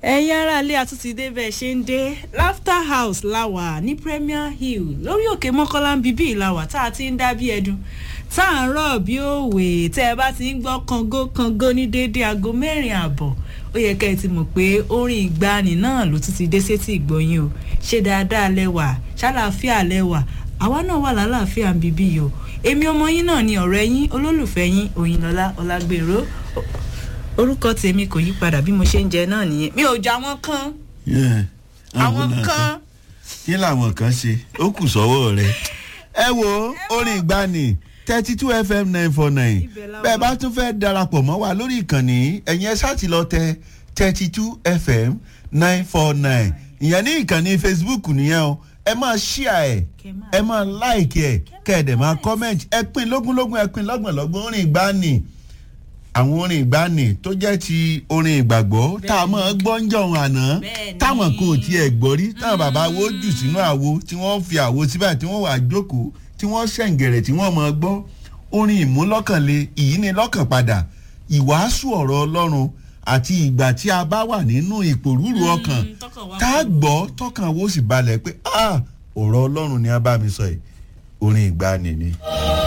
ẹ̀yin aráalé àtúntìdé bẹ́ẹ̀ ṣe ń dé laughter house láwà ní premier hill lórí òkè mọ́kànlá ń bíbí ìlàwà tá a ti ń dá bí ẹdun tá à ń rọ̀ bí òwe tẹ́ ẹ bá ti ń gbọ́ kango kango ní déédé aago mẹ́rin ààbọ̀ ó yẹ kẹ́ ẹ ti mọ̀ pé orin ìgbani náà ló tún ti dé sétí ìgbọ̀nyìn o ṣé dáadáa lẹ́wà ṣàlàáfíà lẹ́wà àwa náà wà lálàáfíà ń bíbí yìí o èmi ọmọ yín náà ni ọ̀rẹ́ yín olólùfẹ́ yín òyìnlọ́lá ọlágbèrò orúkọ tèmi kò yí padà bí mo ṣe ń jẹ náà nìyẹn mi ò já wọn kán àwọn kan kí làwọn kan ṣe ó kù sọ́wọ́ rẹ̀ ẹ wo orin ìgbani thirty two fm nine four nine Ibẹ̀ la bẹ́ẹ̀ wà. bá tún fẹ́ darapọ̀ mọ́ wa lórí ìkànnì ẹ̀yin ẹ ṣáà ti lọ tẹ thirty two fm nine four nine ìyẹn ní ìkànnì facebook nìyẹn o ẹ máa ṣíà ẹ Kẹ́ máa ẹ máa láìkì ẹ kẹ́ ẹ dẹ̀ máa comment ẹ pín lógúnlógún ẹ pín lọ́gbọ̀nlọ́gbọ̀n orin ìgbani àwọn orin ìgbani tó jẹ́ ti orin ìgbàgbọ́ tá a máa gbọ́ ń jọ̀hún àná Bẹ́ẹ̀ni. táwọn kan ò tiẹ̀ gbọ́ rí táwọn bàbá wo jù sínú àwo tí wọ́n fi àwo síbẹ̀ tí wọ́n wà jókòó tí wọ́n ṣẹ̀ǹgẹ̀rẹ̀ tí wọ́n máa gbọ́ orin ìmúlọ́kànle ìyínílọ́kàn padà ìwàásù ọ̀rọ̀ ọlọ́run àti ìgbà tí a bá wà nínú ìpòrúurú ọkàn tọkàn wá tá a gbọ́ tọkàn wo sì balẹ̀ pé ah ọ̀rọ̀ ọlọ́run ni a bá mi sọ yìí orin ìgbani ni.